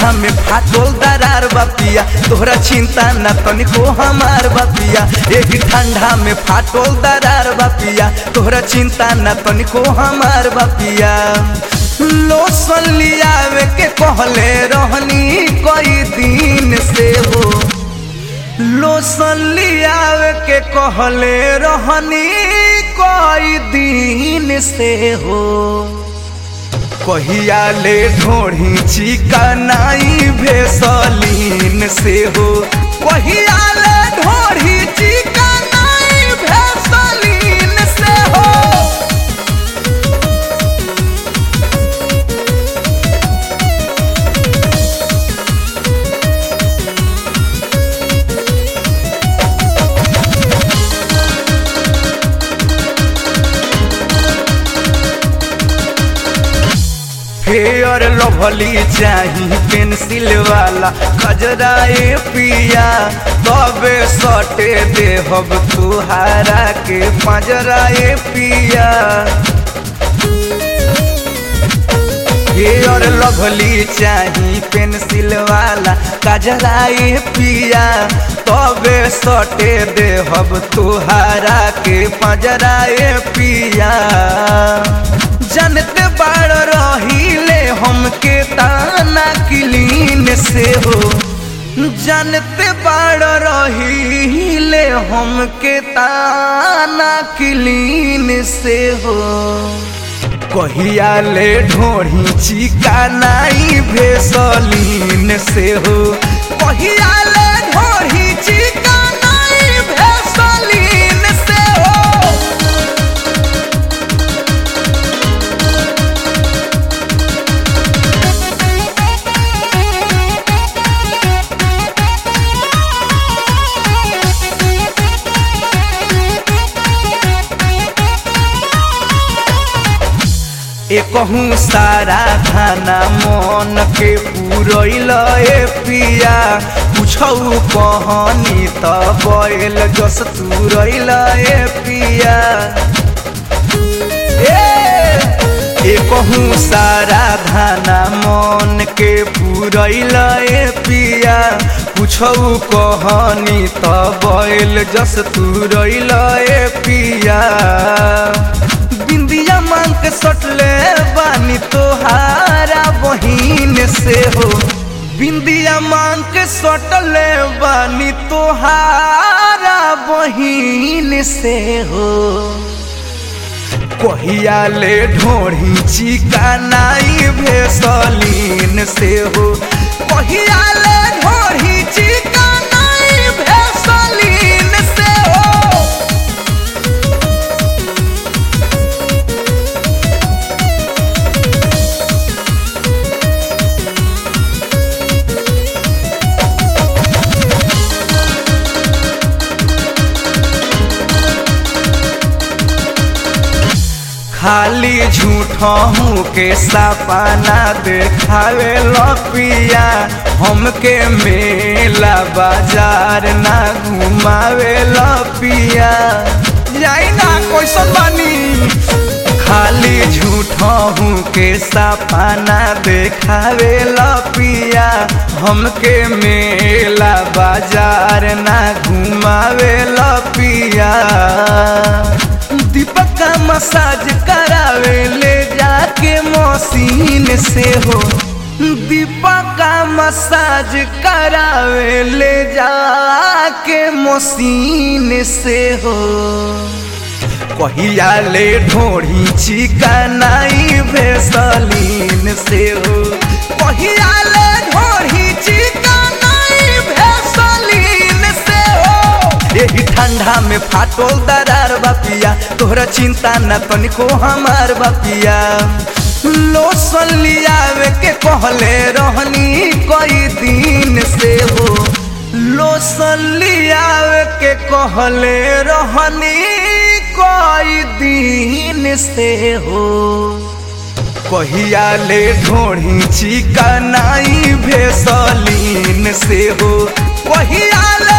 ठंडा में फाटल दरार बापिया तोहरा चिंता न तनिको हमार बापिया एही ठंडा में फाटल दरार बापिया तोहरा चिंता न तनिको हमार बापिया लोसन लियावे के कहले रहनी कई दिन से हो लोसन लियावे के कहले रहनी कई दिन से हो कहिया ले ढोढ़ी चिकनाई भेसलीन से हो कहिया ले ढोढ़ी चिकनाई भेसलीन से हो फेयर लभली चाही पेंसिल वाला खजराए पिया तबे सटे देहब तुहारा के पंजराए पिया फेयर लभली चाही पेंसिल वाला कजराए पिया तबे सटे देहब तुहारा के पंजराए पिया जानते बाड़ रहीले हमके ताना किलीन से हो जानते बाड़ रहीले हमके ताना किलीन से हो कहिया ले ढोढ़ी चिकानाई भेसलीन से हो कहिया ले ढोढ़ी चिकानाई भेसलीन से हो एकहूँ सारा खाना मन के पूरैल ए पिया पूछौ कहनी त बैल जस तुरैल ए पिया एकहूँ सारा धाना मन के पूरैल ए पिया पूछौ कहनी त बैल जस तुरैल ए पिया बिंदिया मांग के सटले बानी तोहारा बहिन से हो बिंदिया मांग के सटले बानी तोहारा बहिन से हो कहिया ले ढोढ़ी चिकानाई भेसलीन से हो कहिया ले ढोढ़ी चिकानाई भेसलीन से हो खाली झूठों के सपना देखावे लपिया हमके मेला बाजार ना घुमावे लपिया जाई ना कैसन बानी खाली झूठों के सपना देखावे लपिया हमके मेला बाजार ना घुमावे लपिया दीपक का मसाज करावे ले जाके मशीन से हो दीपक का मसाज करावे ले जाके मशीन से हो कहिया ले ढोढ़ी चिकनाई भेसलीन से हो कहिया ले ढोढ़ी चिकनाई भेसलीन से हो यही ठंडा में फाटल दरार बापिया तोहरा चिंता न तनिको हमार बापिया लोसन लियावे के कहले रहनी कई दिन से हो लोसन लियावे के कहले रहनी कई दिन से हो कहिया ले ढोढ़ी चिकनाई भेसलीन से हो कहिया ले